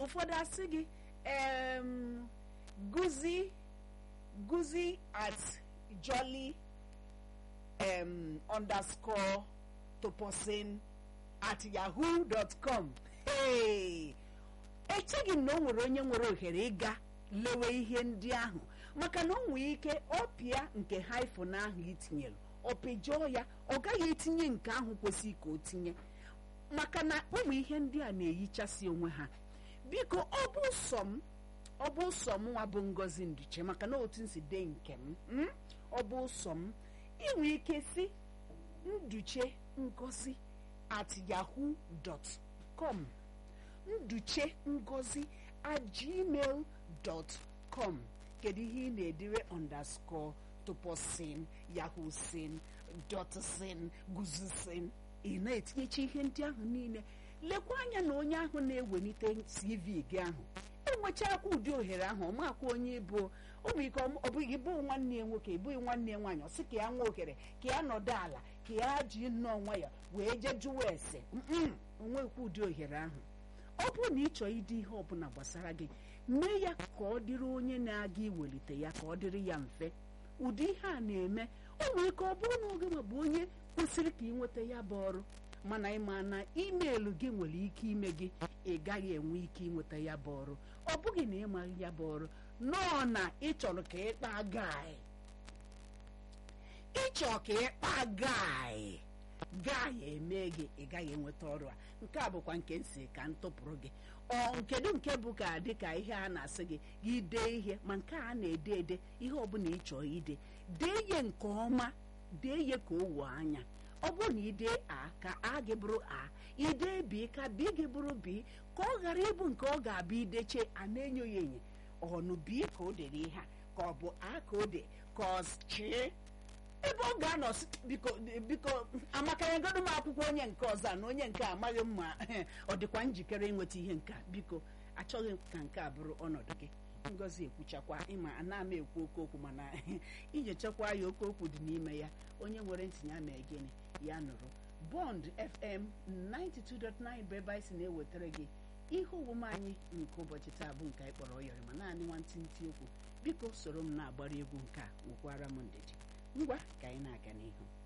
ụfọdụ asị gị em, guzi guzi at jolly um, underscore toposin at yahoo dot com hey! echeghị m na o nwere onye nwere ohere ịga lewe ihe ndị ahụ maka na o nwee ike ọpịa nke hyphen ahụ itinyere ọpịjọọ ya ọ gaghị etinye nke ahụ kwesịrị ka o tinye maka na ụmụ ihe ndị a na-eyichasị onwe ha biko ọ bụ sọ m ọ bụ sọ m nwa bụ ngozi nduche maka na otu nsi dee nke m mm? ọ bụ sọ m inwe ike si nduche ngozi at yahoo dot com nduche ngozi at gmail dot com kedu ihe ị na-edire underscore tuposin yahoo sin dot sin guzusin ị na-etinyecha ihe ndị ahụ niile lekwa anya na onye ahụ na-ewelite cv gị ahụ enwechakwa ụdị ohere ahụ ọ makwa onye ịbụ ụmụ ike ọ bụghị bụ nwanne ya nwoke ịbụghị nwanne ya nwaanyị ọ sị ka ya nwa ohere ka ya nọdụ ala ka ya ji nnọọ onwe ya wee jee jụwa ese mm onwekwa ụdị ohere ahụ ọ bụrụ na ị chọọ ịdị ihe ọbụla gbasara gị mee ya ka ọ dịrị onye na-aga iwelite ya ka ọ dịrị ya mfe ụdị ihe a na-eme o nwere ike ọ bụrụ na oge ma bụ onye kwesịrị ka ị nweta ya bụ ọrụ mana ịma na imeelụ gị nwere ike ime gị ị gaghị enwe ike ịnweta ya bụ ọrụ ọ bụghị na ịmaghị ya bụ ọrụ nọọ na ị chọrọ ka ịkpa gai ịchọ ka ịkpa gai gai eme gị ị gaghị enweta ọrụ a nke a bụkwa nke nsị ka m tụpụrụ gị ọ nkedu nke bụ ka dị ka ihe a na-asị gị gị dee ihe ma nke a na-ede ede ihe ọbụla ị chọọ ide dee ihe nke ọma dee ihe ka o wuo anya ọ bụrụ na idee a ka a gị bụrụ a idee bi ka bi gị bụrụ bi ka ọ ghara ịbụ nke ọ ga-abịa ideche a na-enyo ya enye ọnụ bi ka o dere ihe a ka ọ bụ a ka o de ka ọ chie ebe ọ ga-anọ sị, biko biko amakanyegodo m akwụkwọ onye nke ọzọ a na onye nke a amaghị mma ọ dịkwa njikere ịnweta ihe nke a biko achọghị ka nke a bụrụ ọnọdụ gị ngozi ekwuchakwa ịma ana m ekwu oke okwu mana inyechakwa ya oke okwu dị n'ime ya onye nwere ntinye ama gịnị ya nụrụ bond fm 92.9 bụ ebe anyị si na-ewetara gị ihe omume anyị nke ụbọchị taa bụ nke anyị kpọrọ ọyọrị ma naanị nwantịntị okwu biko soro m na-agbara egwu nke a nwekwara m ndidi ngwa ka anyị na-aga n'ihu